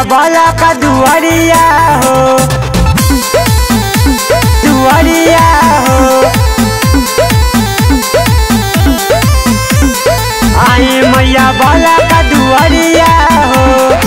बाला का दुआरिया हो दुआरिया हो आई मैया बाला का दुआरिया हो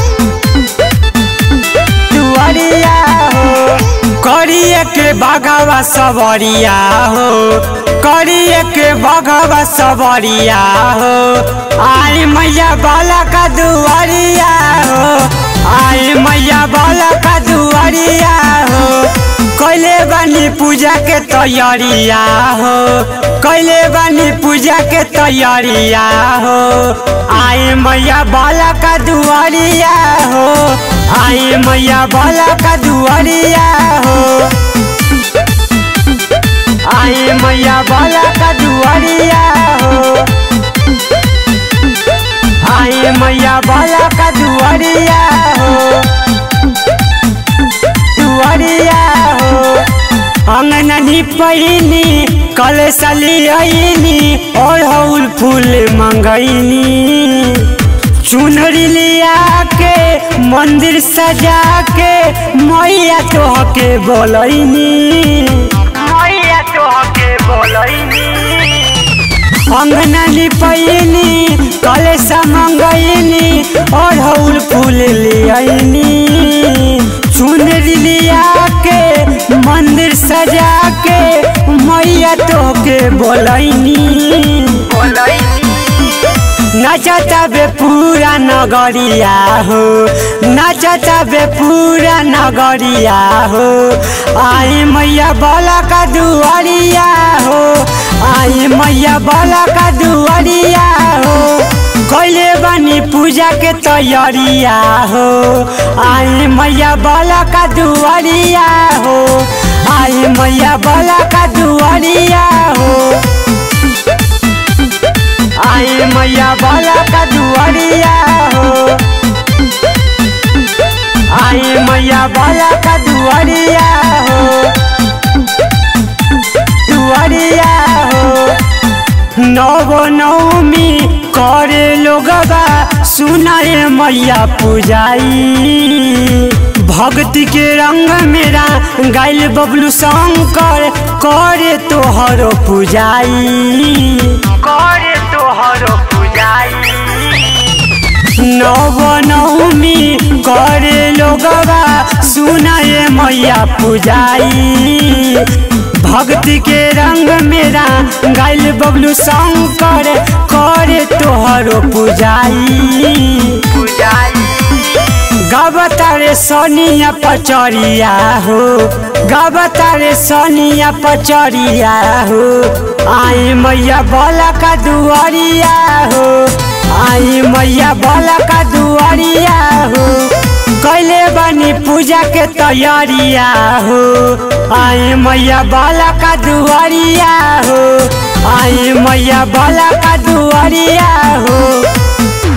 दुआरिया हो करिए के बगवा सबरिया हो करिए के बगवा सबरिया हो आई मैया बाला का दुआरिया हो आई मैया बाला का दुआरिया हो कैले बानी पूजा के तैयारिया हो कैले बानी पूजा के तैयारिया हो आई मैया बाला का दुआरिया हो आई मैया बाला का दुआरिया हो आई मैया बाला का दुआरिया हो आई मैया बाला का दुआरिया हो दुआरिया हो अंगननी पहिनी कल सलियनी और हौल फूल मंगैनी चुनरी लिया के मंदिर सजा के मैया तोहके बोलैनी मैया तोहके बोलैनी अंगननी पहिनी कलेश मंगैनी और हौल फूल लियनी चुनरी लिया के मंदिर सजा के मैया तोहके बोलैनी नचता बे पूरा नगरिया हो नचता बे पूरा नगरिया हो आई मैया बोला का दुआरिया हो आई मैया बोला का दुआरिया हो कैले बनी पूजा के तैयारिया हो आई मैया बोला का दुआरिया हो आई मैया बोला का दुआरिया हो आई मैया बाला का दुआरिया हो आई मैया बाला का दुआरिया हो दुआरिया हो नवो नवमी करे लोगबा सुनाए मैया पूजाई भक्ति के रंग मेरा गाइल बबलू शंकर करे तोहरो पूजाई करे तोहरो पूजाई नव नवमी करे लोगवा सुनाए मैया पूजाई भक्ति के रंग मेरा गाइल बबलू शंकर करे तोहरो पूजाई पूजाई गबतारे सोनिया पचरिया हो गबतारे सोनिया पचरिया हो आई मैया बोला का दुआरिया हो आई मैया बोला का दुआरिया हो कैले बनी पूजा के तैयारिया हो आई मैया बोला का दुआरिया हो आई मैया बोला का दुआरिया हो